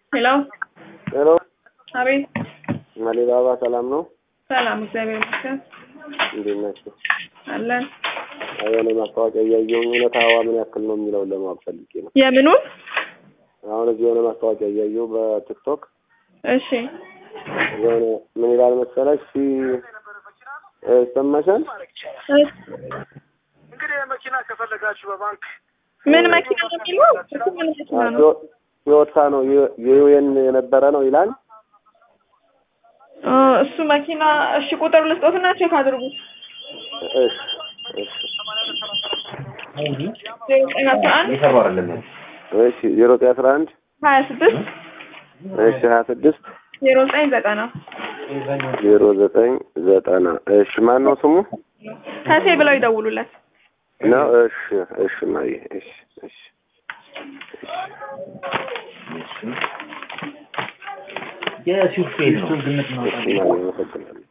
ሄሎ ሄሎ አቤት። አሊባባ ሰላም ነው? ሰላም፣ እግዚአብሔር ይመስገን እንዴት ናቸው? አለን። የሆነ ማስታወቂያ እያየሁኝ እውነት ሀዋ ምን ያክል ነው የሚለውን ለማወቅ ፈልጌ ነው። የምኑን? አሁን እዚህ የሆነ ማስታወቂያ እያየሁ በቲክቶክ እሺ፣ የሆነ ምን ይላል መሰለሽ ሲ ይሰማሻል? እንግዲህ መኪና ከፈለጋችሁ በባንክ ምን መኪና ነው የሚለው? እሱ ምን መኪና ነው? ቶዮታ ነው የዩኤን የነበረ ነው ይላል። እ እሱ መኪና እሺ፣ ቁጥር ልስጦትና ቼክ አድርጉት። እሺ እሺ ዜሮ ዘጠኝ አስራ አንድ እሺ ዜሮ ዘጠኝ አስራ አንድ ሀያ ስድስት እሺ ሀያ ስድስት ዜሮ ዘጠኝ ዘጠና ዜሮ ዘጠኝ ዘጠና እሺ ማን ነው ስሙ ከሴ ብለው ይደውሉለት። ነው? እሺ እሺ ማየ እሺ እሺ የሹፌር ነው ግምት እሺ ማየ አመሰግናለሁ።